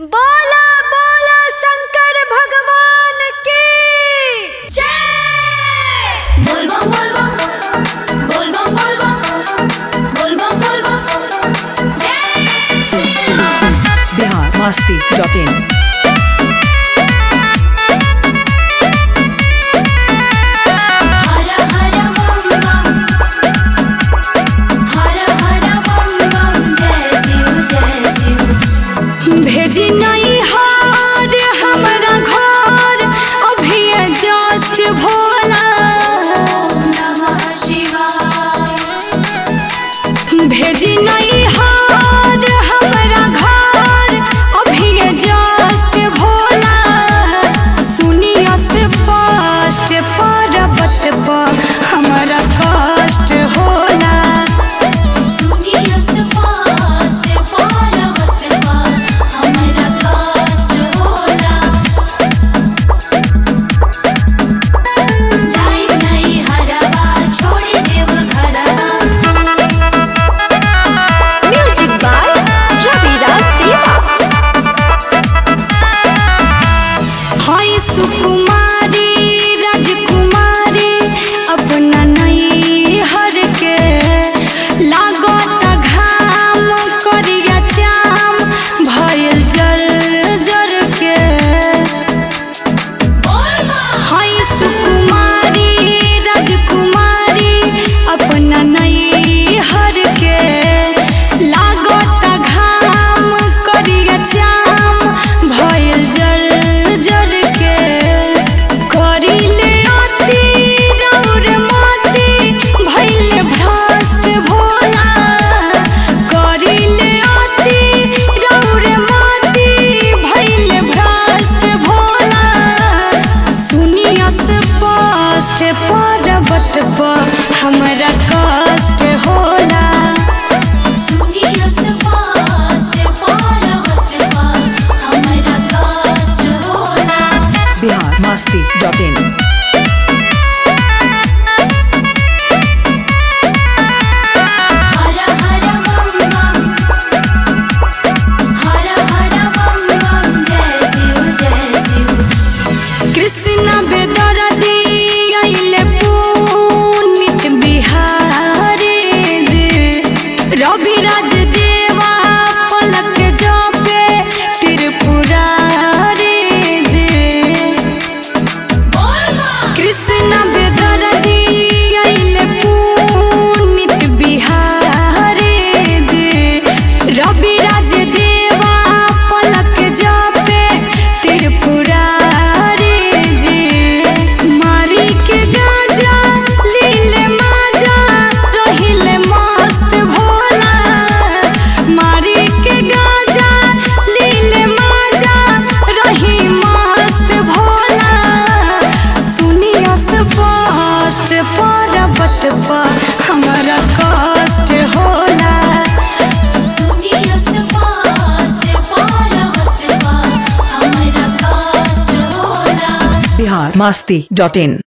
बोला बोला शंकर भगवान की जय बोल बम बोल बम बोल बम बोल बम बोल बम बोल बम जय श्री राम बिहार मस्ती डॉट इन हर हर बम बम हर हर बम बम जय शिव जय शिव भेजी नहीं हार हमारा घर अभी जस्ट भोला ओम नमः शिवाय भेजी नहीं हार हमारा घर अभी जस्ट भोला सुनिया से फास्ट पर्वत पर हमारा कष्ट होला सुनियो फास्ट पार्वत पर हमरा कष्ट होला जाई नहीं हरवा छोड़ देव घरवा म्यूजिक बाय रवि राज देवा हाय सुकुमारी राजकुमारी अपना नई हर के लागत घाम करिया चाम भयल जर जर के हाय सुकुमारी राजकुमारी अपना नई हर के लागत घाम करिया चाम भयल जर जर के करिले अति रौर मोती भइले भ्रष्ट भोला करिले अति रौर मोती भइले भ्रष्ट भोला सुनिया स्पष्ट पर्वत पर हमरा कष्ट होला सुनियो फास्ट पार्वत पर हमरा कष्ट होला बिहार मस्ती डॉट इन हर हर बम बम हर हर बम बम जय शिव जय शिव कृष्ण बेदरदी आइले पुनित बिहारी जे रवि राज देवा पलक जपे त्रिपुरारी जे कृष्ण बेदरदी आइले पुनित बिहारी जे रवि राज देवा पलक जपे त्रिपुरारी जे मारी के गाजा लीले माजा रहिले मस्त भोला मारी के गाजा लीले माजा रही मस्त भोला सुनिया स्पष्ट पर्वत पर हमारा कष्ट होला सुनियो फास्ट पार्वत पर हमरा कष्ट होला बिहार मस्ती डॉट इन